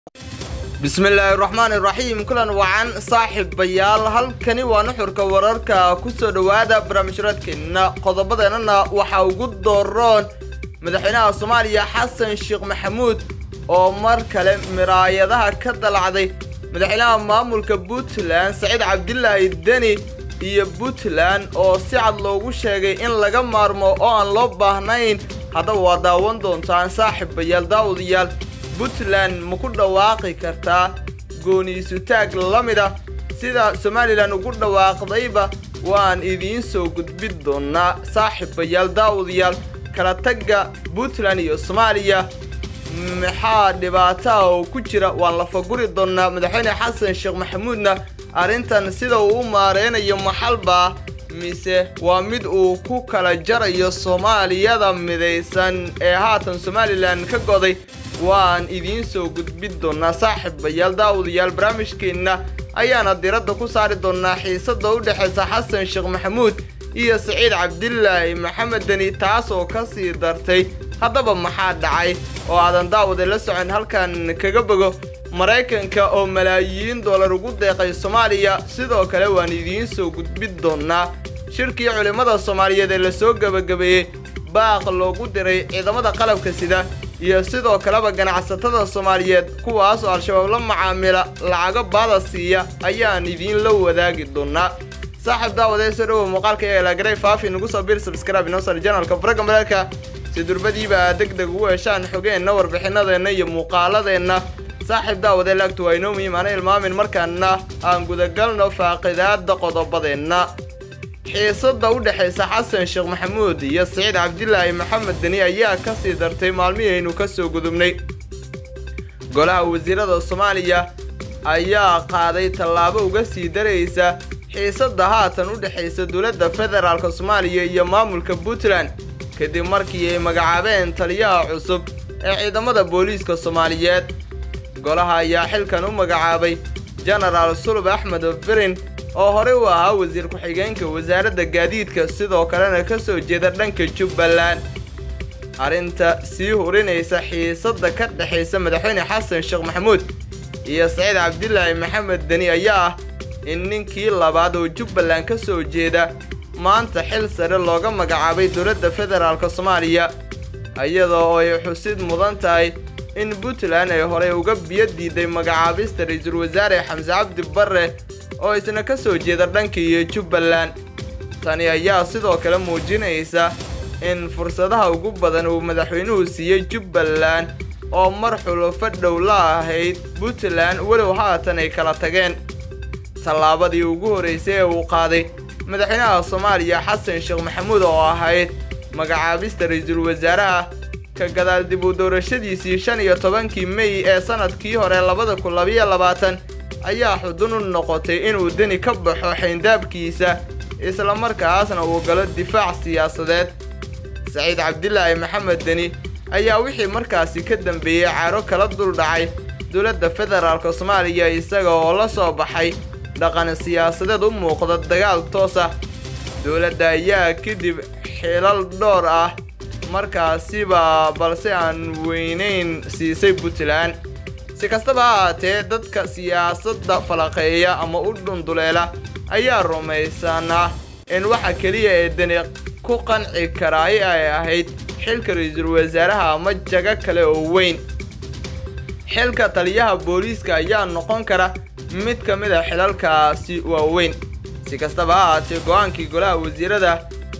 bismillaahi raxmaan iraxiim kulan wacan saaxiibayaal halkani waa nuxurka wararka ku soo dhowaada barnaamijyadeedkeenna qodobadeennana waxaa ugu dooroon madaxweynaha soomaaliya xasan sheekh maxamuud oo mar kale miraayadaha ka dalacday madaxweynaha maamulka puntland saciid cabdilaahi deni iyo puntland oo si cad loogu sheegay in laga maarmo oo aan loo baahnayn haddaba waa daawan doontaan saaxiibayaal daawadayaal puntland ma ku dhawaaqi kartaa gooniisutaag la mid ah sida somalilan ugu dhawaaqdayba waan idiin soo gudbin doonaa saaxiibayaal daawadayaal kala tagga puntland iyo soomaaliya maxaa dhibaataha oo ku jira waan la faguri doonaa madaxweyne xasan sheekh maxamuudna arrintan sida uu u maareynayo maxalba mise waa mid uu ku kala jarayo soomaaliyada midaysan ee haatan somalilan ka goday waan idiin soo gudbin doonaa saaxiibayaal daawadayaal barnaamijkeenna ayaana diradda ku saari doonaa xiisadda u dhexaysa xasan sheekh maxamuud iyo saciid cabdilaahi maxamed deni taas oo ka sii dartay haddaba maxaa dhacay oo aadan daawada la socon halkan kaga bogo maraykanka oo malaayiin dollar ugu deeqay soomaaliya sidoo kale waan idiin soo gudbin doonaa shirkii culimmada soomaaliyeed ee lasoo gebagabeeyey baaq loogu diray ciidamada qalabka sida iyo sidoo kaleba ganacsatada soomaaliyeed kuwaas oo al-shabaab la macaamila lacago baada siiya ayaan idiin la wadaagi doonaa saaxiib daawadee soo dhowow muuqaalka ee laagaray faafi nagu soo bir subscribe inoo sar janalka faraga maleelka si durbadiiba aad deg deg ugu heshaan xogeenna warbixinadeenna iyo muuqaaladeenna saaxiib daawadee laagtu waa inoo muhiim ana ilmaamin markaana aan gudagalno faaqidaada qodobadeenna xiisadda u dhexaysa xasan sheekh maxamuud iyo saciid cabdilaahi maxamed deni ayaa ka sii dartay maalmihii aynu ka soo gudubnay golaha wasiirada soomaaliya ayaa qaaday tallaabo uga sii daraysa xiisadda haatan u dhexaysa dowladda federaalk soomaaliya iyo maamulka puntland kadib markii ay magacaabeen taliyaha cusub ee ciidamada booliiska soomaaliyeed golaha ayaa xilkan u magacaabay jenaraal sulub axmed firin oo horey u ahaa wasiir ku-xigeenka wasaaradda gaadiidka sidoo kalena ka soo jeeda dhanka jubbaland arrinta sii hurinaysa xiisadda ka dhexaysa madaxweyne xasan sheekh maxamuud iyo saciid cabdilaahi maxamed deni ayaa ah in ninkii labaad oo jubbaland ka soo jeeda maanta xil sare looga magacaabay dowladda federaalk soomaaliya iyadoo ay xusid mudan tahay in puntland ay horey uga biyo diiday magacaabista ra-iisul wasaare xamse cabdi barre oo isna ka soo jeeda dhanka iyo jubbaland tani ayaa sidoo kale muujinaysa in fursadaha ugu badan uu madaxweynuhu siiyey jubbaland oo mar xulufo dhow la ahayd puntland walow haatan ay kala tageen tallaabadii ugu horraysay ee uu qaaday madaxweynaha soomaaliya xasan sheekh maxamuud oo ahayd magacaabista ra-iisul wasaaraha ka gadaal dib u doorashadiisii shan iyo tobankii mey ee sanadkii hore labada kun labayo labaatan ayaa xudun u noqotay inuu deni ka baxo xayndaabkiisa islamarkaasna uu galo difaac siyaasadeed saciid cabdilaahi maxamed deni ayaa wixii markaasi ka dambeeyey caaro kala dul dhacay dowladda federaalk soomaaliya isaga oo la soo baxay dhaqan siyaasadeed u muuqda dagaal toos ah dowladda ayaa kadib xilal dhowr ah markaasiba balse aan weynayn siisay puntland si kastaba ha ahaatee dadka siyaasadda falaqeeya ama u dhunduleela ayaa rumaysanaa in waxa keliya ee deni ku qanci karaay ay ahayd xilka ra-iisul wasaaraha ama jago kale oo weyn xilka taliyaha booliiska ayaa noqon kara mid ka mid a xilalkaasi waaweyn si kastaba ha ahaatee go-aankii golaha wasiirada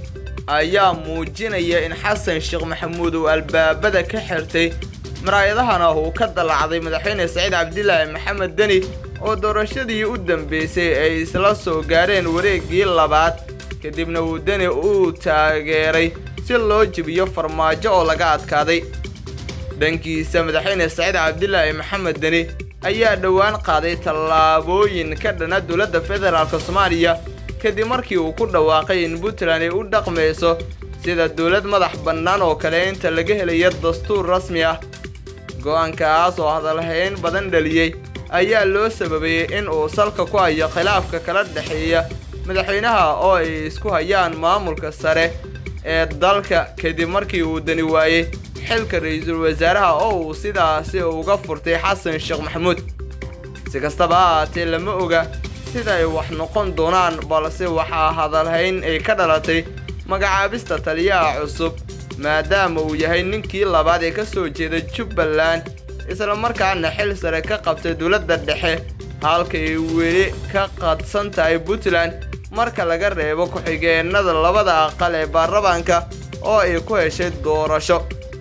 ayaa muujinaya in xasan sheekh maxamuud uu albaabada ka xirtay maraayadahana uu ka dallacday madaxweyne saciid cabdilaahi maxamed deni oo doorashadii u dambeysay ay isla soo gaareen wareeggii labaad kadibna uu deni uu taageeray si loo jebiyo farmaajo oo laga adkaaday dhankiisa madaxweyne saciid cabdilaahi maxamed deni ayaa dhowaan qaaday tallaabooyin ka dhana dowladda federaalk soomaaliya kadib markii uu ku dhawaaqay in puntland ay u dhaqmayso sida dowlad madax bannaan oo kale inta laga helayo dastuur rasmi ah go-aankaas oo hadalhayn badan dhaliyey ayaa loo sababayey in uu salka ku hayo khilaafka kala dhexeeya madaxweynaha oo ay isku hayaan maamulka sare ee dalka kadib markii uu dani waayey xilka ra-iisul wasaaraha oo uu sidaasi uga furtay xasan sheekh maxamuud si kastaba ha ahaatee lama oga sida ay wax noqon doonaan balse waxaa hadalhayn ay ka dhalatay magacaabista taliyaha cusub maadaama uu yahay ninkii labaad ee ka soo jeeda jubbaland islamarkaana xil sare ka qabtay dowladda dhexe halka ay weli ka qadsan tahay puntland marka laga reebo ku-xigeenada labada aqal ee baarlamaanka oo ay ku heshay doorasho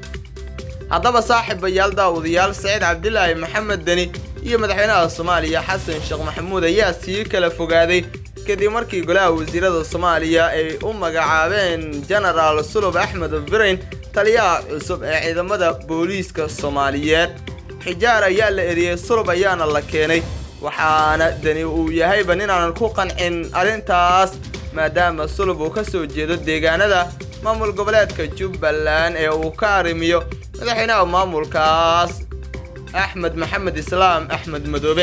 haddaba saaxiibayaal daawadayaal saciid cabdilaahi maxamed deni iyo madaxweynaha soomaaliya xasan sheekh maxamuud ayaa sii kala fogaaday kadib markii golaha wasiirada soomaaliya ay u magacaabeen genaraal sulub axmed birayn taliyaha cusub ee ciidamada booliiska soomaaliyeed xijaar ayaa la eriyey sulub ayaana la keenay waxaana deni uu yahayba ninaanan ku qancin arrintaas maadaama sulub uu ka soo jeedo deegaanada maamul goboleedka jubbaland ee uu ka arrimiyo madaxweynaha maamulkaas axmed maxamed islaam axmed madoobe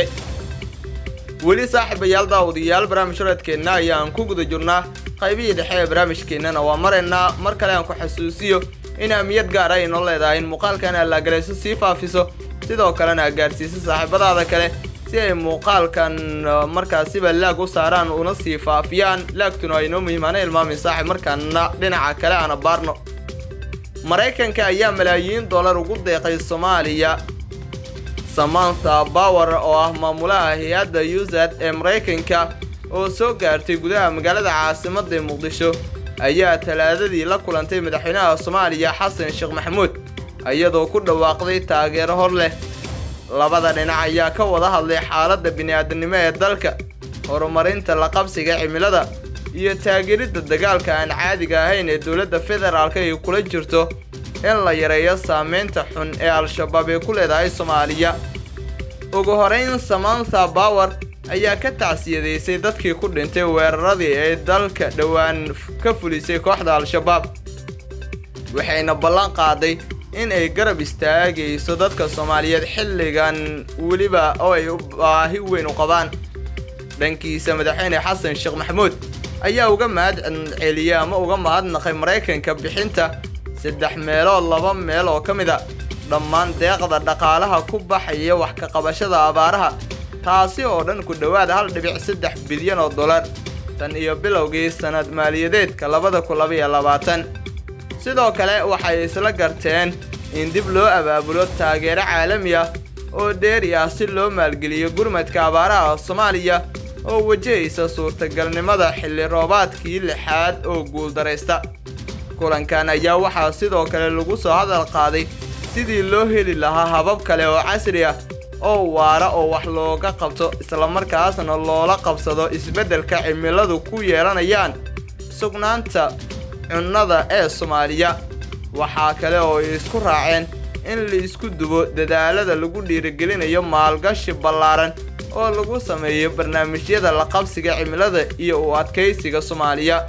weli saaxiibayaal daawadayaal barnaamij horeedkeenna ayaan ku guda jirnaa qaybihii dhexe ee barnaamijkeennana waa maraynaa mar kale aan ku xasuusiyo in ahmiyad gaar ay noo leedahay in muuqaalkan allaagarayso sii faafiso sidoo kalena gaarsiiso saaxiibadaada kale si ay muuqaalkan markaasiba laag u saaraan una sii faafiyaan laagtuna waa inoo muhiimaana ilmaamin saaxib markaana dhinaca kale aana baarno maraykanka ayaa malaayiin dollar ugu deeqay soomaaliya samantha bower oo ah maamulaha hay-adda usad ee maraykanka oo soo gaartay gudaha magaalada caasimadda muqdisho ayaa talaadadii la kulantay madaxweynaha soomaaliya xasan sheekh maxamuud iyadoo ku dhawaaqday taageero hor leh labada dhinac ayaa ka wada hadlay xaaladda bini'aadanimo ee dalka horumarinta la qabsiga cimilada iyo taageeridda dagaalka aan caadiga ahayn ee dowladda federaalka ay kula jirto in la yareeyo saameynta xun ee al-shabaab ay ku leedahay soomaaliya ugu horeyn samantha bower ayaa ka tacsiyadaysay dadkii ku dhintay weeraradii ay dalka dhowaan ka fulisay kooxda al-shabaab waxayna ballan qaaday in ay garab istaagayso dadka soomaaliyeed xilligan weliba oo ay baahi weyn u qabaan dhankiisa madaxweyne xasan sheekh maxamuud ayaa uga mahad celiyey ama uga mahadnaqay maraykanka bixinta saddex meelood laba meel oo ka mid a dhammaan deeqda dhaqaalaha ku baxaya wax ka qabashada abaaraha taasi oo dhan ku dhowaada hal dhibic saddex bilyan oo dollar tan iyo bilowgii sannad maaliyadeedka labada kun labaiyo labaatan sidoo kale waxay isla garteen in dib loo abaabulo taageero caalami ah oo dheeri ah si loo maalgeliyo gurmadka abaaraha soomaaliya oo wajahaysa suurtagalnimada xilli roobaadkii lixaad oo guuldaraysta kulankan ayaa waxaa sidoo kale lagu soo hadal qaaday sidii loo heli lahaa habab kale oo casri ah oo waara oo wax looga qabto islamarkaasna loola qabsado isbeddelka cimiladu ku yeelanayaan sugnaanta cunnada ee soomaaliya waxaa kale oo ay isku raaceen in la isku dubo dadaalada lagu dhiirigelinayo maalgashi ballaaran oo lagu sameeyo barnaamijyada la qabsiga cimilada iyo u adkaysiga soomaaliya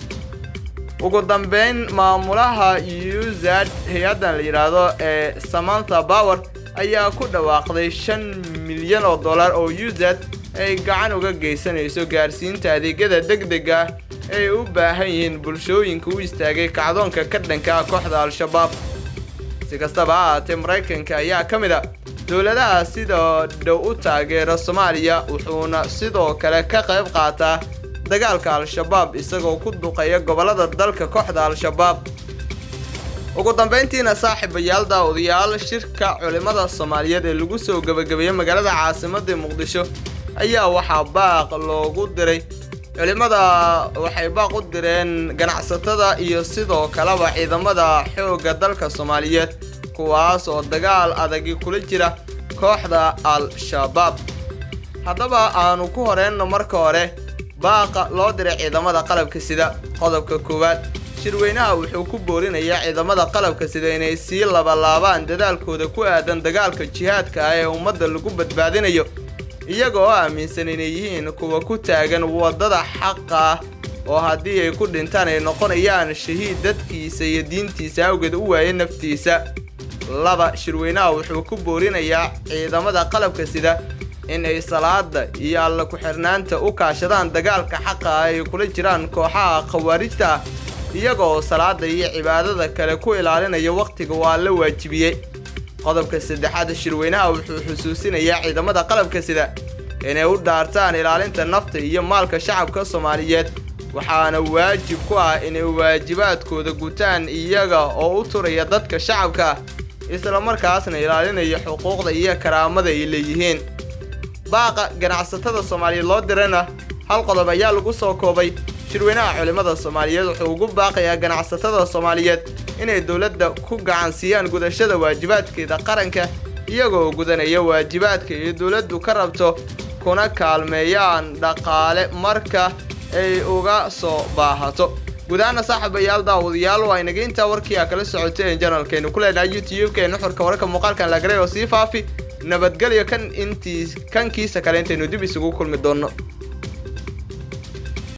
ugu dambeyn maamulaha usad hay-addan la yidhaahdo ee samantha bower ayaa ku dhawaaqday shan milyan oo dollar oo usad ay gacan uga geysanayso gaarsiinta adeegyada degdega ah ay u baahan yihiin bulshooyinka u istaagay kacdoonka ka dhanka ah kooxda al-shabaab si kastaba ha ahaatee maraykanka ayaa ka mid a dowladaha sida dhow u taageera soomaaliya wuxuuna sidoo kale ka qayb qaataa dagaalka al-shabaab isagoo ku duqeeya gobollada dalka kooxda al-shabaab ugu dambeyntiina saaxiibayaal daawadayaal shirka culimmada soomaaliyeed ee lagu soo gebagabeeyey magaalada caasimadda muqdisho ayaa waxaa baaq loogu diray culimmada waxay baaq u direen ganacsatada iyo sidoo kaleba ciidamada xoogga dalka soomaaliyeed kuwaas oo dagaal adagi kula jira kooxda al-shabaab haddaba aanu ku horeyno marka hore baaqa loo diray ciidamada qalabka sida qodobka koowaad shirweynaha wuxuu ku boorinayaa ciidamada qalabka sida inay sii labalaabaan dadaalkooda ku aadan dagaalka jihaadka ah ee ummadda lagu badbaadinayo iyaga oo aaminsan inay yihiin kuwa ku taagan waddada xaqa ah oo haddii ay ku dhintaan ay noqonayaan shahiid dadkiisa iyo diintiisa awgeed u waayay naftiisa laba shirweynaha wuxuu ku boorinayaa ciidamada qalabka sida in ay salaada iyo alla ku-xirnaanta u kaashadaan dagaalka xaqa ah ay kula jiraan kooxaha khawaarijta ah iyagoo salaada iyo cibaadada kale ku ilaalinaya wakhtiga waa la waajibiyey qodobka saddexaad shirweynaha wuxuu xusuusinayaa ciidamada qalabka sida inay u dhaartaan ilaalinta nafta iyo maalka shacabka soomaaliyeed waxaana waajib ku ah inay waajibaadkooda gutaan iyaga oo u turaya dadka shacabka islamarkaasna ilaalinaya xuquuqda iyo karaamada ay leeyihiin baaqa ganacsatada soomaaliyeed loo dirana hal qodob ayaa lagu soo koobay shirweynaha culimmada soomaaliyeed wuxuu ugu baaqayaa ganacsatada soomaaliyeed inay dowladda ku gacansiiyaan gudashada waajibaadkeeda qaranka iyagoo gudanaya waajibaadka iyo dowladdu ka rabto kuna kaalmeeyaan dhaqaale marka ay uga soo baahato guud ahaana saaxiibayaal daawadayaal waa inaga intaa warkii aa kala socoteen janalkeenu ku leenahay youtube-ka nuxurka wararka muuqaalkan lagaray oo sii faafi nabadgelyo kan intii kankiisa kale intaynu dib isugu kulmi doonno